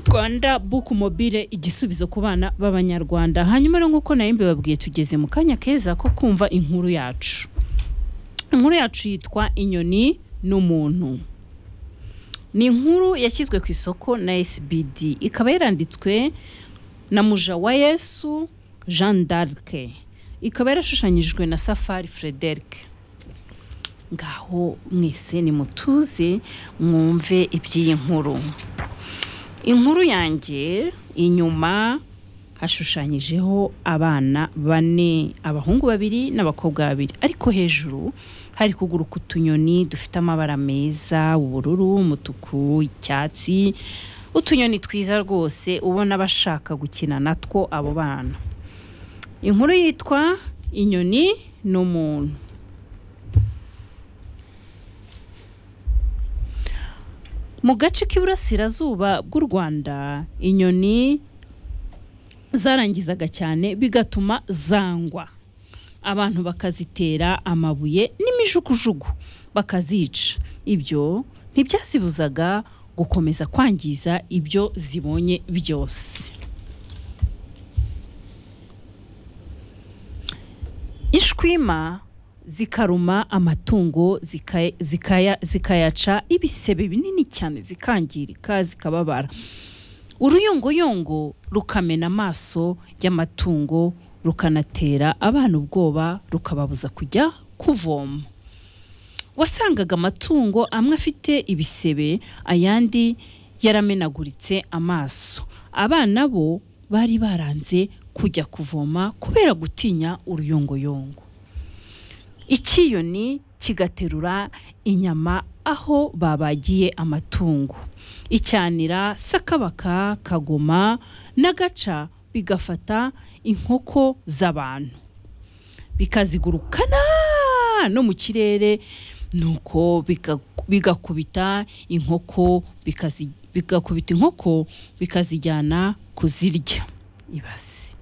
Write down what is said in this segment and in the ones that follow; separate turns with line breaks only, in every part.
rwanda buku mobile igisubizo ku bana b'abanyarwanda hanyuma rero nk'uko nayo mbibabwiye tugeze mu kanya keza ko kumva inkuru yacu inkuru yacu yitwa inyoni n'umuntu ni inkuru yashyizwe ku isoko na SBD ikaba yaranditswe na muja wa yesu jean d'arc ikaba yarashushanyijwe na safari frederic ngaho mwese nimutuze mwumve iby'iyi nkuru inkuru yanjye inyuma hashushanyijeho abana bane abahungu babiri n'abakobwa babiri ariko hejuru hari kuguruka utunyoni dufite amabara meza ubururu umutuku icyatsi utunyoni twiza rwose ubona bashaka gukina natwo abo bana inkuru yitwa inyoni n'umuntu mu gace k'iburasirazuba bw'u rwanda inyoni zarangizaga cyane bigatuma zangwa abantu bakazitera amabuye n'imijugujugu bakazica ibyo ntibyazibuzaga gukomeza kwangiza ibyo zibonye byose ishwima zikaruma amatungo zikaya- zikaya- zikayaca ibisebe binini cyane zikangirika zikababara uruyongoyongo rukamena amaso y'amatungo rukanatera abana ubwoba rukababuza kujya kuvoma wasangaga amatungo amwe afite ibisebe ayandi yaramenaguritse amaso abana bo bari baranze kujya kuvoma kubera gutinya uruyongoyongo icyiyoni kigaterura inyama aho babagiye amatungo icyanira sakabaka kagoma n'agaca bigafata inkoko z'abantu bikazigurukana no mu kirere nuko biga- bigakubita inkoko bikazi- bigakubita inkoko bikazijyana kuzirya ibasi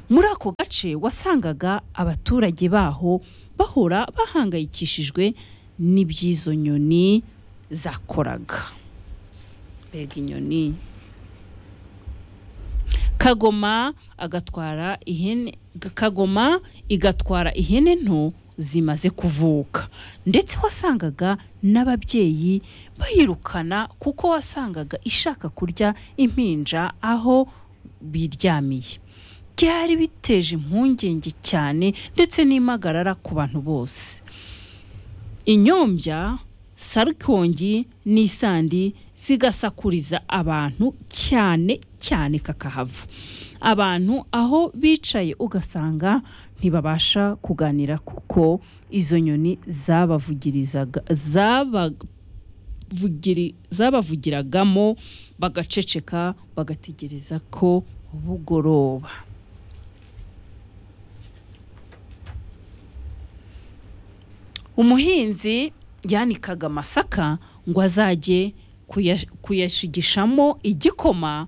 muri ako gace wasangaga abaturage baho bahora bahangayikishijwe n'iby'izo nyoni zakoraga mbega inyoni kagoma agatwara ihene kagoma igatwara ihene nto zimaze kuvuka ndetse wasangaga n'ababyeyi bayirukana kuko wasangaga ishaka kurya impinja aho biryamiye byari biteje impungenge cyane ndetse n'impagarara ku bantu bose inyombya sarukongi n'isandi zigasakuriza abantu cyane cyane kakahava abantu aho bicaye ugasanga ntibabasha kuganira kuko izo nyoni zabavugirizaga zabavugiri- zabavugiragamo bagaceceka bagategereza ko bugoroba umuhinzi yanikaga amasaka ngo azajye kuya- kuyashigishamo igikoma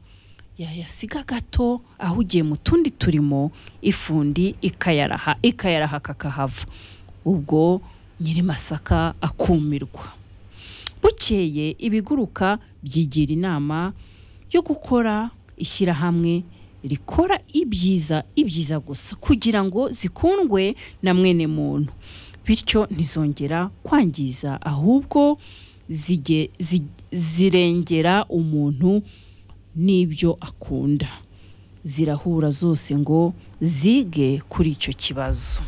yayasiga gato ahugiye mu tundi turimo ifundi ikayaraha ikayaraha kakahava ubwo nyir'amasaka akumirwa bukeye ibiguruka byigira inama yo gukora ishyirahamwe rikora ibyiza ibyiza gusa kugira ngo zikundwe na mwene muntu bityo ntizongera kwangiza ahubwo zige- zi- zirengera umuntu n'ibyo akunda zirahura zose ngo zige kuri icyo kibazo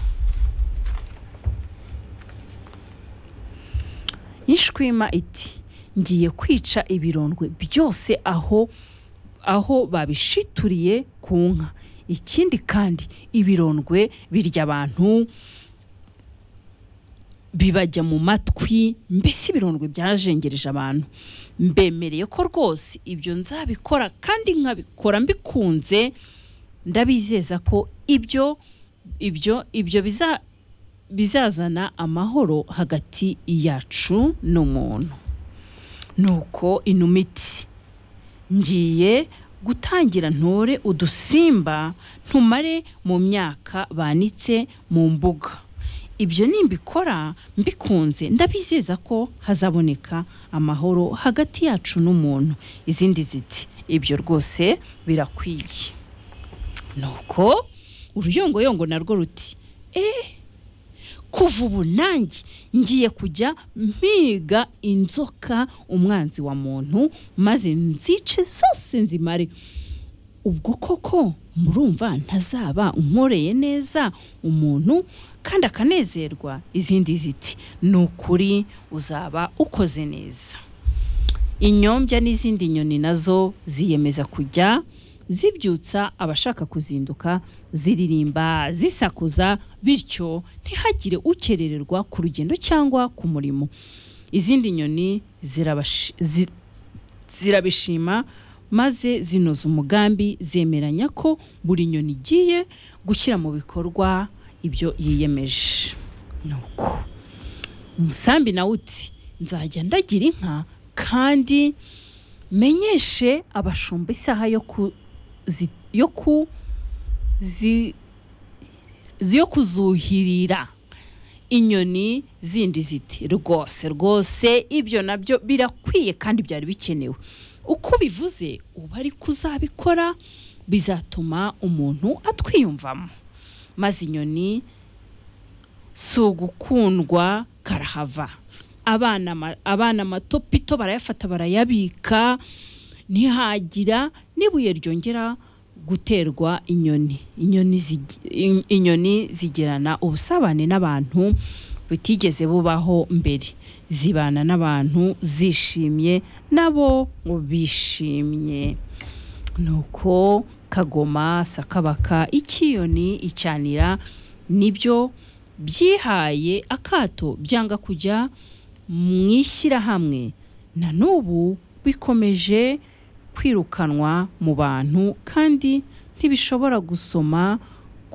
ishwima iti ngiye kwica ibirondwe byose aho aho babishituriye ku nka ikindi kandi ibirondwe birya abantu bibajya mu matwi mbese ibirondwe byajengereje abantu mbemereye ko rwose ibyo nzabikora kandi nkabikora mbikunze ndabizeza ko ibyo ibyo ibyo biza bizazana amahoro hagati yacu n'umuntu nuko inuma iti ngiye gutangira ntore udusimba ntumare mu myaka banitse mu mbuga ibyo nimbikora mbikunze ndabizeza ko hazaboneka amahoro hagati yacu n'umuntu izindi ziti ibyo rwose birakwiye nuko uruyongoyongo narwo ruti eee kuva ubu nanjye ngiye kujya mpiga inzoka umwanzi wa muntu maze nzice zose nzimare ubwo koko murumva ntazaba nkoreye neza umuntu kandi akanezerwa izindi ziti ni ukuri uzaba ukoze neza inyombya n'izindi nyoni nazo ziyemeza kujya zibyutsa abashaka kuzinduka ziririmba zisakuza bityo ntihagire ukerererwa ku rugendo cyangwa ku murimo izindi nyoni zirabashi- zi- zirabishima maze zinoza umugambi zemeranya ko buri nyoni igiye gushyira mu bikorwa ibyo yiyemeje nuko umusambi nawe uti nzajya ndagira inka kandi menyeshe abashumba isaha yo ku zi- yo ku zi- zi- yo kuzuhirira inyoni zindi ziti rwose rwose ibyo nabyo birakwiye kandi byari bikenewe uko bivuze uba ari kuzabikora bizatuma umuntu atwiyumvamo maze inyoni si ugukundwa karahava abana ma- abana amatopito barayafata barayabika ntihagira n'ibuye ryongera guterwa inyoni inyoni zigi- in- inyoni zigirana ubusabane n'abantu butigeze bubaho mbere zibana n'abantu zishimye nabo bishimye nuko kagoma sakabaka icyiyoni icyanira nibyo byihaye akato byanga kujya mu ishyirahamwe na n'ubu bikomeje kwirukanwa mu bantu kandi ntibishobora gusoma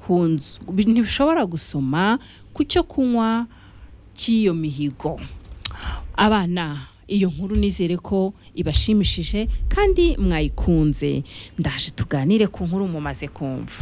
ku nzu bi- ntibishobora gusoma ku cyo kunywa cy'iyo mihigo abana iyo nkuru nizere ko ibashimishije kandi mwayikunze ndaje tuganire ku nkuru mumaze kumva